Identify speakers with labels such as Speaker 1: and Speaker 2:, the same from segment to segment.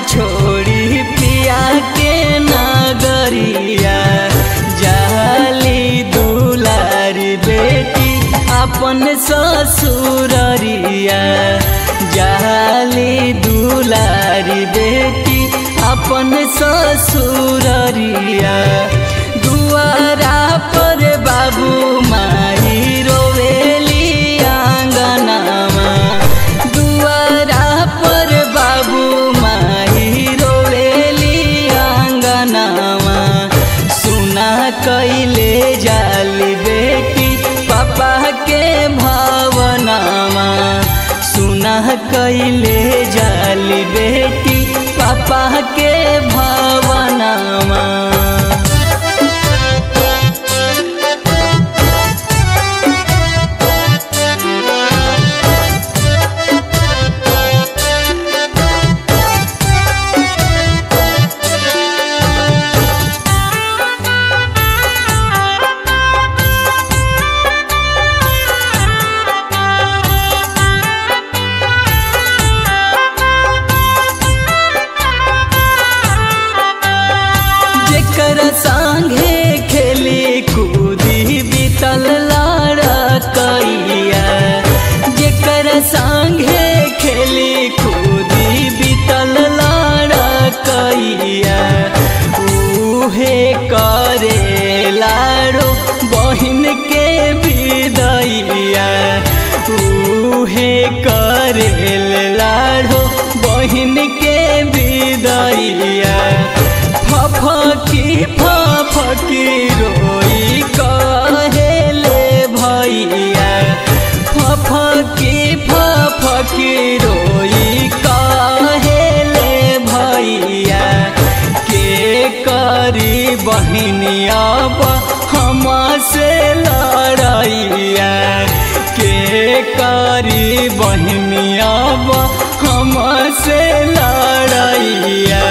Speaker 1: छोड़ी पिया के नगरिया जाली दुलारी बेटी अपन ससुररिया जाली दुलारी बेटी अपन ससुररिया दुआरा पर बाबू माई रोवेली आंगनामा दुआरा पर बाबू माई रोवेली आंगनामा सुना कैले जाली बेटी पापा के भावनामा सुना कैले जाली बेटी पापा के भावनामा जेकर संगे खेली कूदी बीतल लड़कैया जेकर संगे खेली कूदी बीतल लड़कैया उहे करे लाड़ो बहिन के विदैया उहे करे लाड़ो बहिन के विदैया फफकी फफकी रोई कहेले भैया फफकी फफकी रोई कहेले भैया के करी बहनिया हम से लड़ैया के करी बहनिया हम से लड़ैया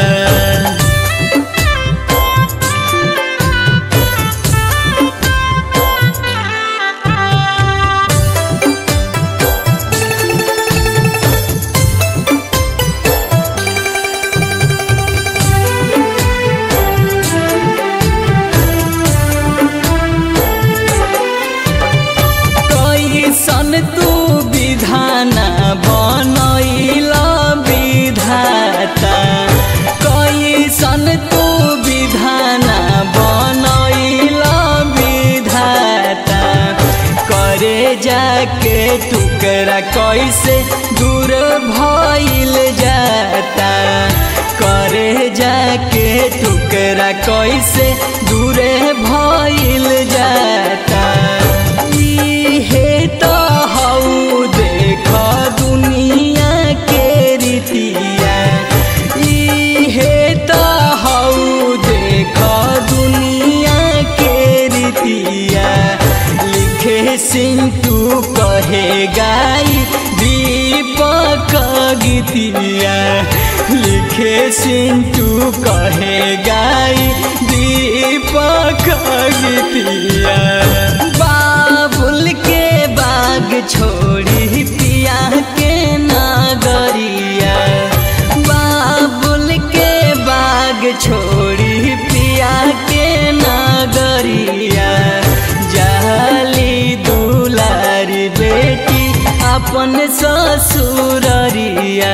Speaker 1: कैसन तू विधान बनैला विधाता कैसन तू विधान बनैला विधाता करे जाके टुकड़ा कैसे दूर भइल जाता करे जाके टुकड़ा कैसे दूरे भइल जाता इहे त हौ देख दुनिया के रीतिया इहे त हौ देख दुनिया के रीतिया लिखे सिंटू कहे गाई दीपक गीतिया लिखे सिंटू कहे गाई दीपक गीतिया बाबुल के बाग छोड़ी पिया के नगरिया बाबुल के बाग छोड़ी पिया के नगरिया जाली दुलारी बेटी अपन ससुररिया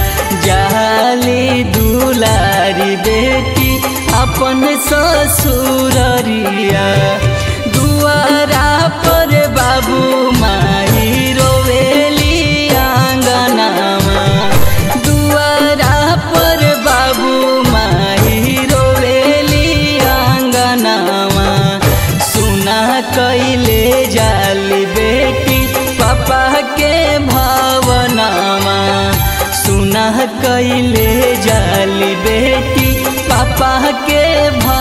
Speaker 1: जाली दुलारी बेटी अपन ससुररिया दुआरा पर बाबू माई रोवेली आंगनामा दुआरा पर बाबू माई रोवेली आंगनामा सुना कैले जाली बेटी पापा के भावनामा सुना कैले जाली बेटी पापा के भाव